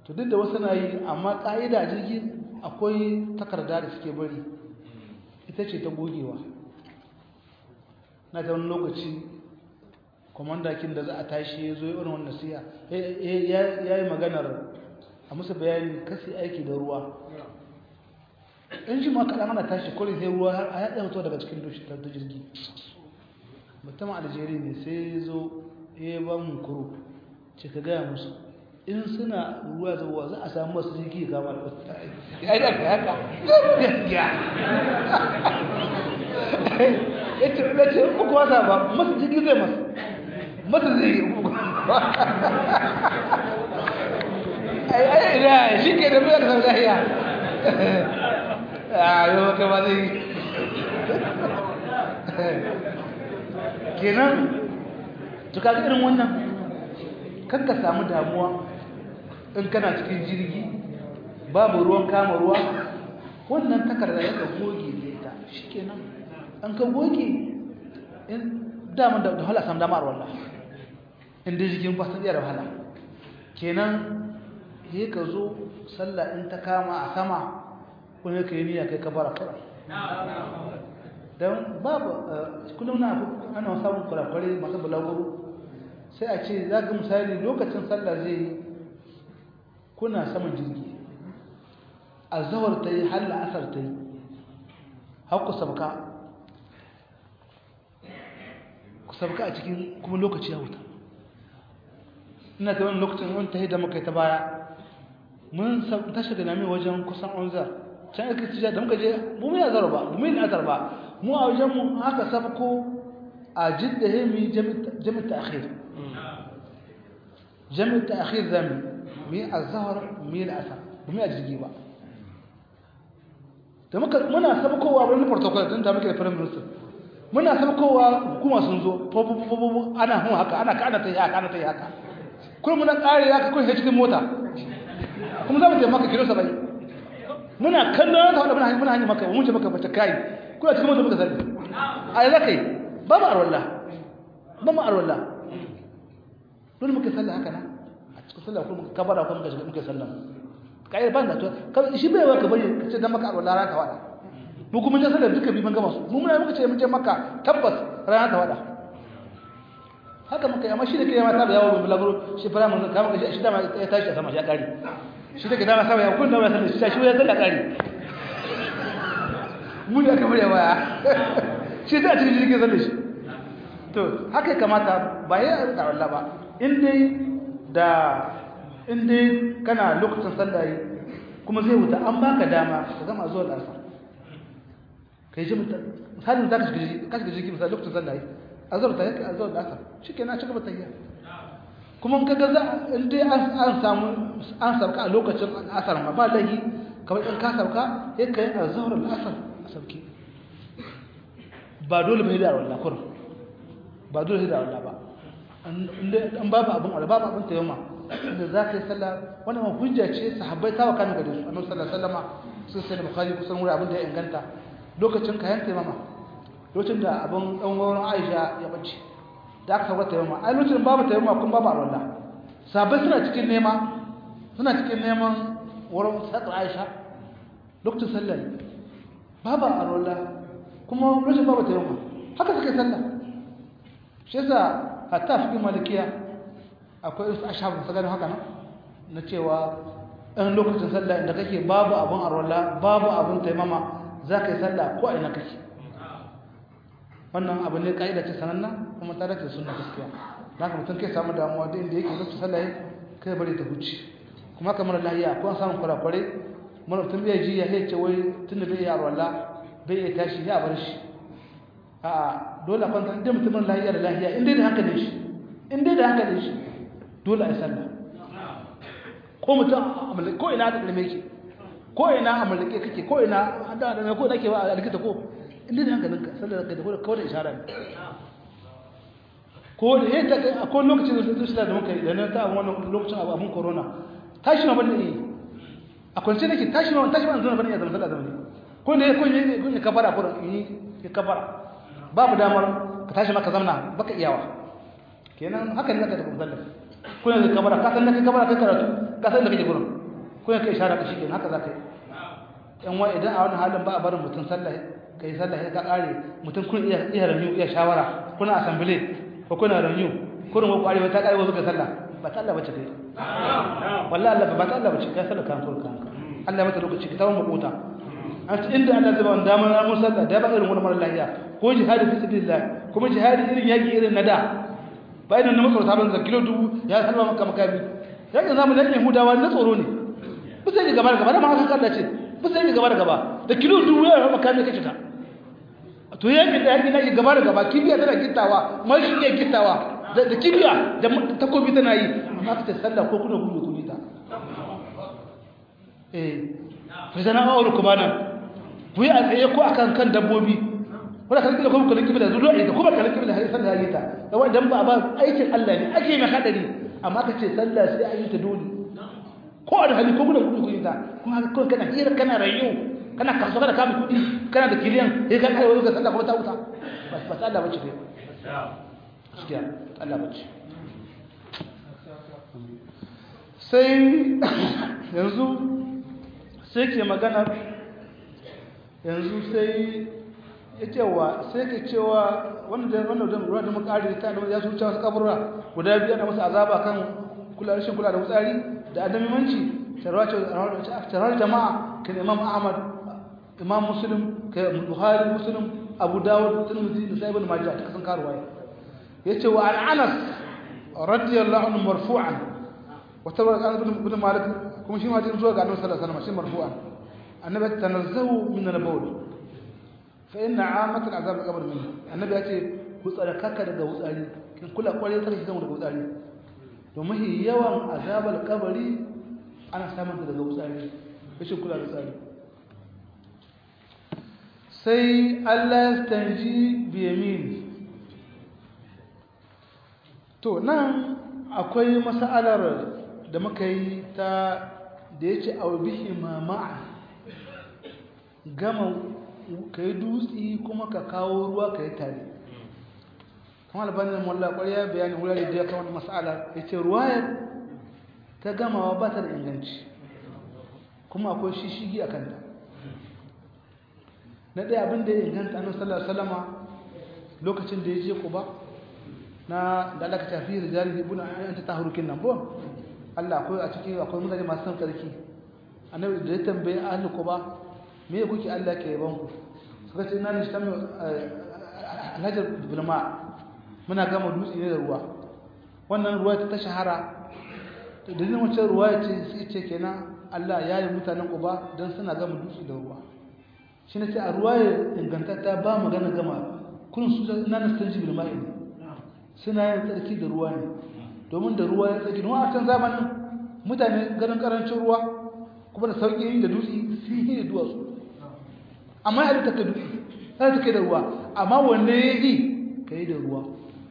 Speaker 1: to duk da wasu na yi amma ƙa'ida jirgi akwai takarda da suke bari ita ce ta gogewa na ta wani lokaci kwamandakin da za a tashi ya zo yi irin wannan siya ya yi maganar a musu bayani kasi aiki da ruwa in shi ma kaɗan ana tashi kwarin sai ruwa a yaɗa mutuwa daga cikin dushi ta jirgi mutum aljeri ne sai ya zo ya ba mu kuro ce ka gaya musu in suna ruwa zuwa za a samu masu jirgi kama da wata ya yi aka yaka gaskiya ya ce ya ce uku wasa ba masu jirgi zai masu masu zai yi uku ai ai ina shi ke da mai kasar lahiya a yi maka ba zai kenan tuka irin wannan kan ka samu damuwa in kana cikin jirgi babu ruwan kama ruwa wannan takarda ya ka goge ne ta shi kenan an ka goge in daman da wahala sam damar wallah inda jirgin ba sun iya da wahala kenan he ka zo sallah in ta kama a sama kuma ka yi niyya kai ka bara kura don babu kullum na ana samun kurakurai masu bulaguro sai a ce za ga misali lokacin sallah zai yi kuna saman jirgi a zawar ta yi halla asar ta yi haku sabka ku sabka a cikin kuma lokaci ya wuta ina ta wani lokacin wani ta yi da muka ta baya mun tashi da nami wajen kusan onzar can aka ci da muka je mu mai azar ba mu mai azar ba mu a wajen mu haka sabko a jidda hemi jami'a ta'khir jami'a ta'khir zami mi azhar mi al'asar ba mi ajigi ba da muka muna sabkowa wani protocol din da muke da prime minister muna sabkowa hukuma sun zo popopopo ana hun haka ana ka ana ta yi haka ana ta yi haka kuma muna kare haka kun cikin mota kuma za mu je maka kilo 70 muna kallon ta wadda muna hanyar maka mun ce maka bata kai kuna cikin mota muka sani a yi zaka yi ba mu arwallah ba mu arwallah dole muka sallah haka na a cikin sallah kuma muka kabara kuma muka shiga muka sallah kai ban da to shi bai wa ka bari ka ce dan maka arwallah rana ta wada mu kuma je sallah duka bi ban gama su mu muna muka ce mun je maka tabbas rana ta wada haka muka yi amma shi da ke ma ta da yawo bulaguro shi fara mun kama shi shi da ma ya tashi a sama ya kare shi da ke dama sama ya kun da ya sallah shi ya sallah kare mu da kamar ya waya shi ta cikin jirgin sallah shi to haka kamata ba ya da Allah ba in dai da in dai kana lokacin sallah yi kuma zai wuta an baka dama ka gama zuwa da asar kai ji misalin za ka shiga jirgin misali lokacin sallah yi azar ta yake azar da asar shi ke na ci gaba tayya kuma kaga za in dai an samu an sauka a lokacin asar ma ba lahi kamar in ka sauka ya kai azhar al-asr sauki ba dole bai da wallahi kur ba dole da wallahi ba an babu abin alba babu abin tayyama inda za ka yi sallah wannan ma hujja ce sahabbai ta wakana gare su annabi sallallahu alaihi wasallama sun sai bukhari kusan wuri abin da ya inganta lokacin kayan tayyama lokacin da abin dan wurin Aisha ya bace da aka sauka tayyama ai lokacin babu tayyama kun babu alwala sahabbai suna cikin nema suna cikin neman wurin sakar Aisha lokacin sallah babu alwala kuma lokacin babu tayyama haka suka yi sallah shi yasa hatta fi malikiya akwai wasu ashabun sa haka nan na cewa in lokacin sallah inda kake babu abun arwala babu abun taimama za ka yi sallah ko a ina kake wannan abu ne ka'ida ce sananna kuma ta dace sunna gaskiya na ka mutum kai samu damuwa da inda yake lokacin sallah kai bari ta huce kuma kamar lahiya ko an samu kurakurai mana mutum bai ji ya ce wai tunda bai yi arwala bai iya tashi ya bar shi a'a dole a kwanta inda mutumin lahiya da lahiya inda da hankalin shi inda da hankalin shi dole a sallah ko mutum ko ina da dalme ki ko ina a mallake kake ko ina da da ko nake ba a likita ko inda da hankalin ka sallah da ko kawai da isharar ko da yayin ta ko lokacin da su da muka yi da na ta wannan lokacin abu abun corona tashi ma bane yi a kwance nake tashi ma tashi ma zan bane ya zama sallah zama ne ko ne ko ne ko ne kafara ko yi kafara babu damar ka tashi maka zamna baka iyawa kenan haka ne zaka da musallar kuna da kabara ka san da kai kabara kai karatu ka san da kake gurin ko kai ishara ka shike haka zaka yi yan wa idan a wannan halin ba a barin mutum sallah kai sallah ka kare mutum kun iya iya ranyu iya shawara kuna assembly ko kuna ranyu kurin ko kwarewa ta kare wasu ka sallah ba ta Allah bace kai wallahi Allah ba ta Allah bace kai sallah kan kurkan Allah mata lokaci ka tawo makota an inda Allah zai ba wanda mun ramu sallah da ba irin wannan mara lafiya ko jihadi fi sabilillah kuma jihadi irin yaki irin na da ba idan na makarata ban zakilo dubu ya salma maka makami yakin zamu da Yahudawa na tsoro ne ba sai gaba da gaba da ma haka Allah ce ba sai gaba da gaba da kilo dubu ya makami kace ta to yakin da yakin nake gaba da gaba kibiya tana gittawa mai shi ne gittawa da kibiya da takobi tana yi amma kace sallah ko kuna gudu ku ta eh fitana aure kuma nan ku yi a tsaye ko akan kan dabbobi wanda kan kila kuma kallon kibla zuwa da kuma kallon kibla har sallah yi ta da wannan ba ba aikin Allah ne ake mai hadari amma kace sallah sai an yi ta dole ko da hali ko gudu gudu yi ta kuma haka kawai kana hira kana rayu kana kaso kana kama kudi kana da kiliyan sai ka kai wani ga sallah kuma ta wuta ba ba Allah bace ne gaskiya Allah bace sai yanzu sai ke magana yanzu sai ya cewa sai ke cewa wanda da wanda da ruwa da makari ta da ya su cewa kaburra guda biyu ana masa azaba kan kula rashin kula da wutsari da adamimanci tarar jama'a kan imam ahmad imam muslim kan buhari muslim abu dawud tirmidhi da sahibul majah ta kasan karuwa yace wa an anas radiyallahu anhu marfu'an wa tabar an ibn malik kuma shi ma jin zuwa ga annabi sallallahu alaihi wasallam shi marfu'an annabi tanazzahu min al-bawl fa inna 'amat al-'azab qabr minhu annabi yace ku tsarkaka daga wutsari kin kula kware tsarki kan daga wutsari to mahi yawan azabal kabari ana samun daga wutsari rashin kula da wutsari sai Allah stanji bi yamin to nan akwai mas'alar da muka yi ta da yace aw bihi mama'a gama kai dutsi kuma ka kawo ruwa kai tare kuma albanin mulla ƙwarya bayani wurare da ya kawo wani mas'ala ya ce ruwayar ta gamawa ba ta da inganci kuma akwai shishigi a kanta na ɗaya abin da ya inganta annabi sallallahu alaihi wasallama lokacin da ya je kuba na da Allah ka tafi rijali ibn an ta taharukin nan bo Allah akwai a cikin akwai mutane masu san tsarki annabi da ya tambaye ahli kuba me kuke Allah ke yaban ku suka ce na nishtamu alhajar bulma muna gama dutse ne da ruwa wannan ruwa ta shahara da dalilin wancan ruwa ya ce sai ce kenan Allah ya yi mutanen uba don suna gama dutse da ruwa shi ne ce a ruwa ya ingantatta ba magana gama kun su na nastan jibil ma'i ne suna yin tsarki da ruwa ne domin da ruwa ya tsarki don a can zamanin mutane ganin karancin ruwa kuma da sauƙi yin da dutse sun yi da duwatsu amma ya ta kai dutse ya ta kai da ruwa amma wanda ya yi ka yi da ruwa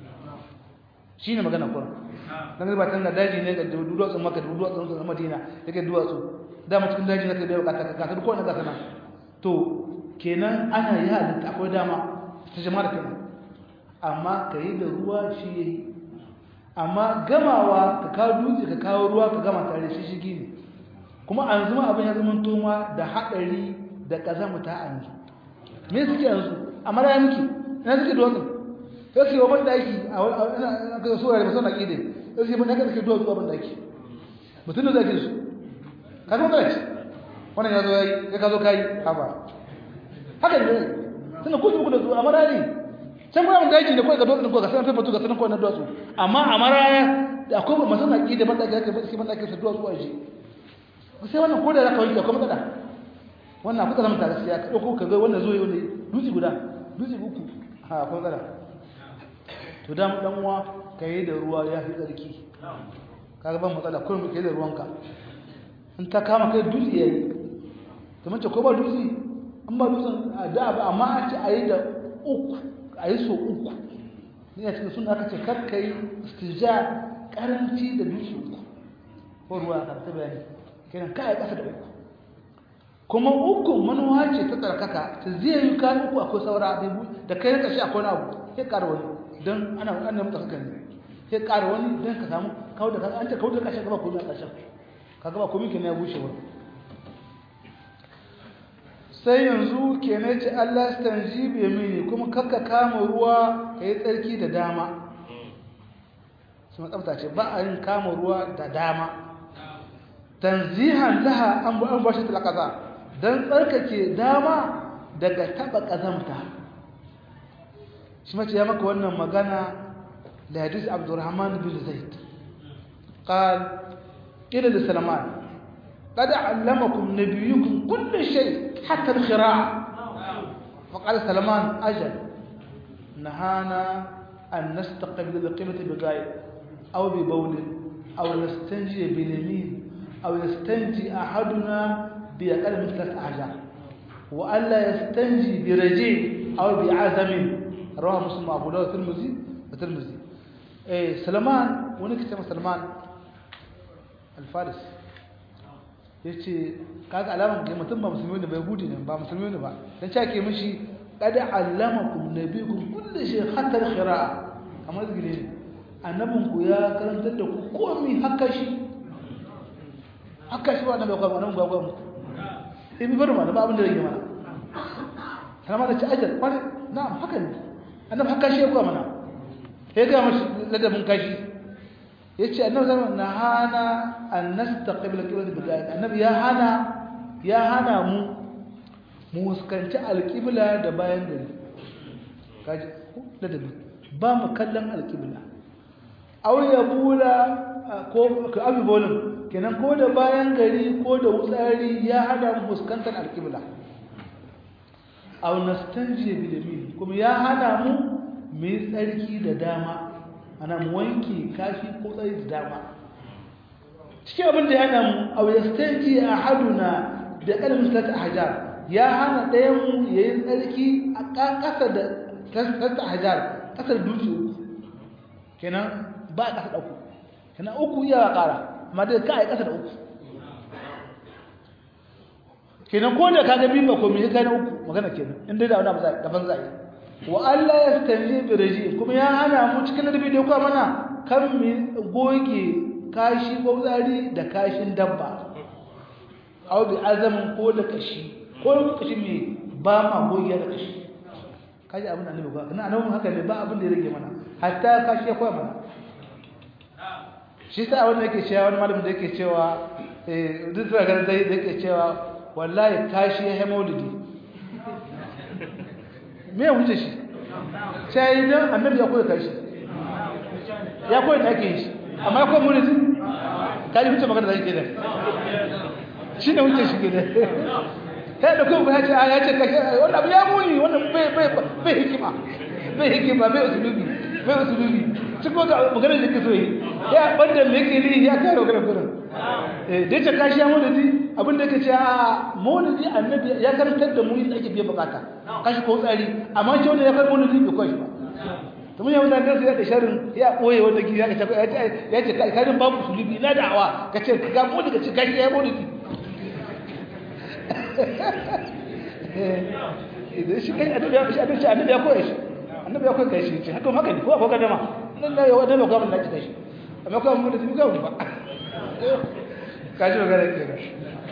Speaker 1: shi ne magana kuma don ba can da daji ne ga duwatsun maka da duwatsun madina ya kai duwatsu dama cikin daji na kai da bukata ka kasar kowane gasa nan to kenan ana yi halitta akwai dama ta jama'a da kenan amma ka yi da ruwa shi ya yi amma gamawa ka kawo dutse ka kawo ruwa ka gama tare shi shigi ne kuma an zuma abin ya zama toma da haɗari da ƙazamuta a yanzu me suke yanzu amma da ya miki ina suke duwatsun sai su yi wa daki a kan sura da masana ƙide sai su yi ban suke duwatsu a ban daki mutum da zaki su ka zama kala ce wannan ya zo ya yi ya ka zo ka yi haba haka ne suna kusa muku da su a marari can kuma ban daki da kawai ga duwatsu ko ga sanar fafatu ga sanar kawai na duwatsu amma a maraya da akwai masana ƙide ban daki haka suke ban daki su duwatsu a ji sai wannan ko da za ka wanke akwai matsala wannan kuka zama tare sai ka ɗauko ka ga wannan zo yi wani dutse guda dutse uku ha akwai matsala to dan dan uwa kai da ruwa ya fi tsarki kaga ban matsala kullum kai da ruwanka in ta kama kai dutse yayi to mace ko ba dutse an ba dutsen da ba amma a ce ayi da uku ayi so uku ne a cikin sunna aka ce kar kai istija karanci da dutse uku ko ruwa ka ta bayani kenan kai kasa da uku kuma uku manuwa ce ta tsarkaka ta zai yi kan uku akwai saura da kai na ƙarshe akwai na abu sai ƙara wani don ana ana mutu haka ne sai ƙara wani don ka samu kawo da an ce kawo da ƙarshen gaba ko na ƙarshen kaga ba komai kenan ya bushe wurin sai yanzu kenan ce Allah stanji bi yamini kuma kakka kama ruwa kai tsarki da dama sun tsafta ce ba a yin kama ruwa da dama tanzihan laha an bu an bashi talaqaza dan tsarkake dama daga taba kazamta shi mace ya maka wannan magana da hadis Abdurrahman bin Zaid قال قيل لسلمان قد علمكم نبيكم كل شيء حتى الخراع فقال سلمان أجل نهانا أن نستقبل القبلة بغاية أو ببول أو نستنجي باليمين أو يستنجي أحدنا بأقل من ثلاث أحجار وألا يستنجي برجيع أو بعزم رواه مسلم أبو داود الترمذي والترمذي إيه سلمان ونكتب سلمان الفارس yace kaga alaman ga mutum ba musulmi ne ba yahudi ne ba musulmi ne ba dan cewa ke mishi qad allamakum nabiyukum kullu shay hatta al-qira'a kamar zikiri ne annabin ku ya karantar da ku komai haka shi haka shi ba annabi ko annabi ga gwamnati sai bi bar ma ba abin da yake mana kana da ci ajal kware na'am haka ne annabi haka shi ya ko mana sai ga mashi ladabin kashi yace annabi zaman na hana an nastaqbil qibla bi ghaib annabi ya hana ya hana mu mu fuskanci alqibla da bayan gari kaji da dabi ba mu kallon alqibla aw ya bula ko ka abi bolin kenan ko da bayan gari ko da wutsari ya hana mu fuskantar alqibla aw nastanji bil yamin kuma ya hana mu mu tsarki da dama ana mu wanke kashi ko tsayi da dama cikin abin da ya hana mu a yastanji a haduna da kalmin sata hajar ya hana ɗayan mu ya yi tsarki a ƙasa da sata hajar ƙasar dutse uku kenan ba a ƙasa ɗauku kenan uku iya ƙara amma da ka a yi ƙasa da uku kenan ko da kaga biyu ba komai ya kai na uku magana kenan inda da wani abu daban za a yi wa Allah ya stanje biraji kuma ya hana mu cikin nabi da kuma mana kan mu goge kashi ko zari da kashin dabba aw bi azamin ko da kashi ko da kashi me ba ma goge da kashi kaji abin da annabi ba kana annabi haka ne ba abin da ya rage mana hatta kashi ya koya mana shi sa wanda yake cewa wani malamin da yake cewa eh duk da ganin zai yake cewa wallahi kashi ya hemolidi me ya wuce shi sai idan annabi ya koya kashi ya koya da ake yi shi amma ya koya mulki ka ji wuce magana da yake da shi ne wuce shi ke da sai da kuma ya ce a ya ce kashi wannan abu ya muni wannan bai bai bai hikima bai hikima bai usulubi bai usulubi cikin ga magana da ke so yi ya banda me yake yi ya kare magana gurin eh da ce kashi ya mulki abin da yake ce a mulki annabi ya karantar da mu yadda ake biyan bukata kashi ko tsari amma ce wanda ya kai mulki bai kwashi ba to mun yawan da ya da sharin ya boye wanda ki ya ce ya ce kai karin babu sulubi na da'awa ka ce ga mu daga ci kashi ya mulki idan shi kai annabi ya shi annabi annabi ya koya shi annabi ya koya shi ce haka haka ne ko ko dama nan da yawa da ba ga mun da ci shi amma ko mun da mu ga mun ba kaji magana kenan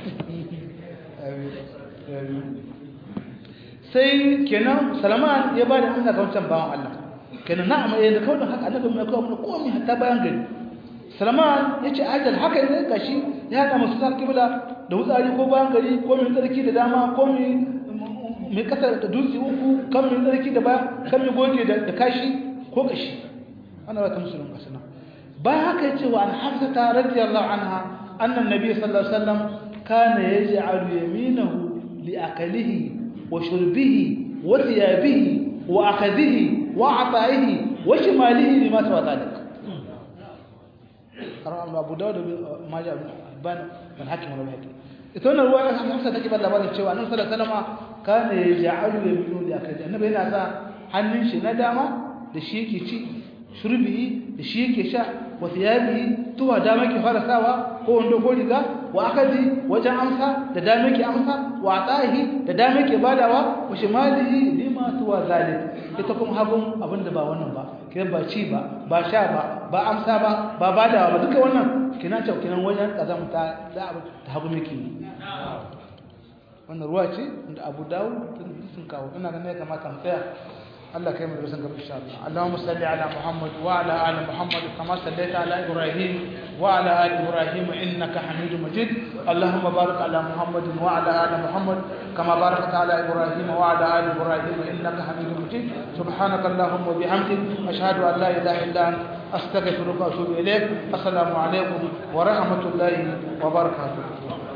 Speaker 1: sai kenan salaman ya ba da amsa ga wancan bawan Allah kenan na'am eh da kawai haka annabi mai kawo mana komai hatta bayan gari salaman ya ce ajal haka ne gashi ya haɗa masu sa kibla da wutsari ko bayan gari ko mai tsarki da dama ko mai kasar da dutse uku kan mai tsarki da baya kan mai goge da kashi ko kashi ana ba ta musulun kasana bayan haka ya ce wa an hafsata radiyallahu anha annan nabi sallallahu alaihi wasallam kana yaj'alu yaminahu لأكله وشربه وثيابه وأخذه وعطائه وشماله لما سوى ذلك رواه أبو داود ما جاء بان من حكم ولا حكم ita ruwa ya samu hafsa take ba labarin cewa annabi sallallahu alaihi wasallam kana yaj'alu yaminu li akali annabi yana sa hannun shi na dama da shi yake ci shurbi da shi yake sha wa thiyabi tuwa dama ke fara sawa ko wando ko riga wa akadi wajen amsa da dame ke amsa wa atahi da dame ke badawa wa shimalihi lima tuwa zalik ita kuma hagun abinda ba wannan ba kiran ba ci ba ba sha ba ba amsa ba ba badawa ba duka wannan kina ce kinan wajen kazamta da abu ta hagu miki wannan ruwa ce da Abu Dawud sun kawo ina ganin ya kamata mu tsaya الله كريم الرزق إن شاء الله اللهم صل على محمد وعلى آل محمد كما صليت على إبراهيم وعلى آل إبراهيم إنك حميد مجيد اللهم بارك على محمد وعلى آل محمد كما باركت على إبراهيم وعلى آل إبراهيم إنك حميد مجيد سبحانك اللهم وبحمدك أشهد أن لا إله إلا أنت أستغفرك وأتوب إليك السلام عليكم ورحمة الله وبركاته